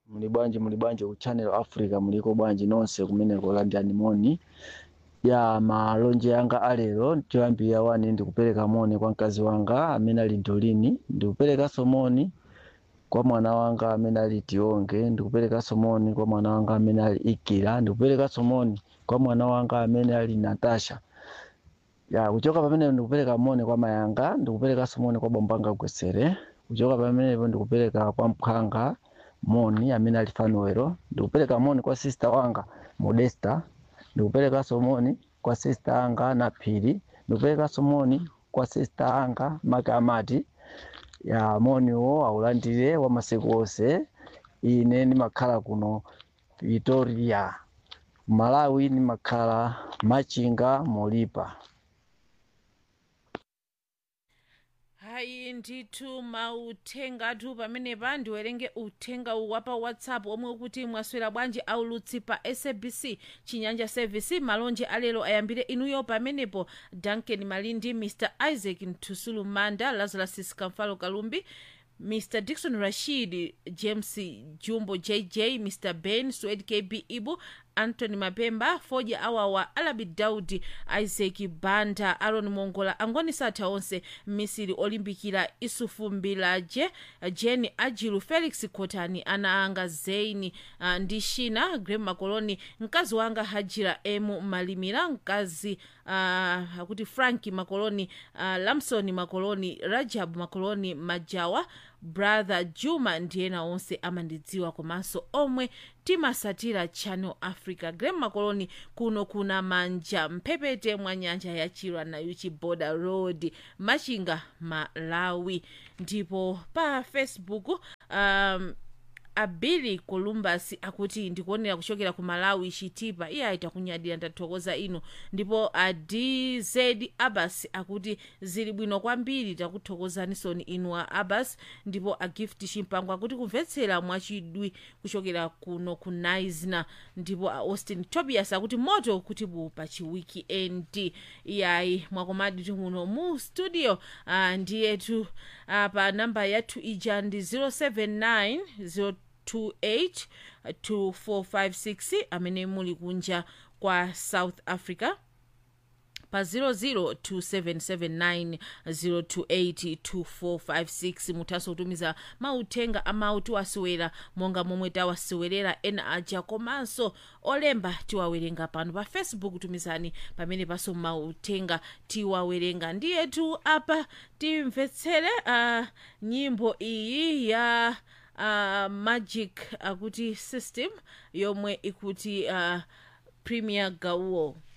muli bwanji muli bwanji ku channel africa muliko bwanji nonse kumeneko landani moni ya malonje yanga alero choyambira wani ndikupereka moni kwa mkazi wanga amene ali ndolini ndikuperekanso moni kwa mwana wanga amene ali tionge ndikuperekanso moni kwa mwana wanga amene ali ikira ndikuperekanso moni kwa mwana wanga amene ali natasha ya kuchoka pamenepo ndikupereka moni kwa mayanga ndikuperekanso moni kwa bombanga gwesere kuchoka pamenepo ndikupereka kwa mphanga moni amene ali fanuwero ndikupereka moni kwa sister wanga modesta ndikuperekanso moni kwa sister anga naphiri ndikuperekanso moni kwa sister anga makamati ya moniwo aulandire wa masiku onse ine ndimakhala kuno Pretoria malawi ndimakhala machinga molipa hayi ndithu mauthengatu pamenepa ndiwerenge uthenga uwu wapa whatsapp omwe ukuti mwaswera bwanji aulutsi pa sabc chinyanja service malonje alero ayambire inuyo pamenepo duncan malindi mr isaac ntusulu manda lazarus kamfalo kalumbi mr dikson rashid james jumbo jj mr ben swed kb ibu anthony mapemba foja awawa alabi daudi isaac banda aron mongola angoni satha onse misiri olimbikira isufu mbilaje jeni ajilu felix kotani ana anga zeini uh, ndi shina grem makoloni mkazi wanga hajira emu malimira mkazi uh, akuti franki makoloni uh, lamson makoloni rajab makoloni majawa brother juma ndiyena onse amandidziwa komanso omwe timasatira channel africa grem makoloni kuno kuna manja mphepete mwa nyanja ya chilwa nayo chiboda road machinga malawi ndipo pa facebook um, abili columbus akuti ndikuonera kuchokera ku malawi chitipa iye aita kunyadira ndathokoza ino ndipo a dz abbas akuti zili bwino kwambiri takuthokozanisoni inu a abbas ndipo a gift chimpango akuti kumvetsera mwachidwi kuchokera kuno ku naisna ndipo a austin tobias akuti moto kuti bu pa chiwikiendi iyayi mwakomadi muno mu studio uh, ndiyetu uh, pa namba yathu ija ndi 079 028 2456 amene muli kunja kwa south africa pa 0027790282456 muthanso kutumiza mauthenga amawu tiwasewera monga momwe tawasewerera ena aja komanso olemba tiwawerenga pano pa facebook tumizani pamene paso mauthenga tiwawerenga ndiyetu apa timvetsere uh, nyimbo iyi ya uh, magic akuti uh, system yomwe ikuti uh, premier gauo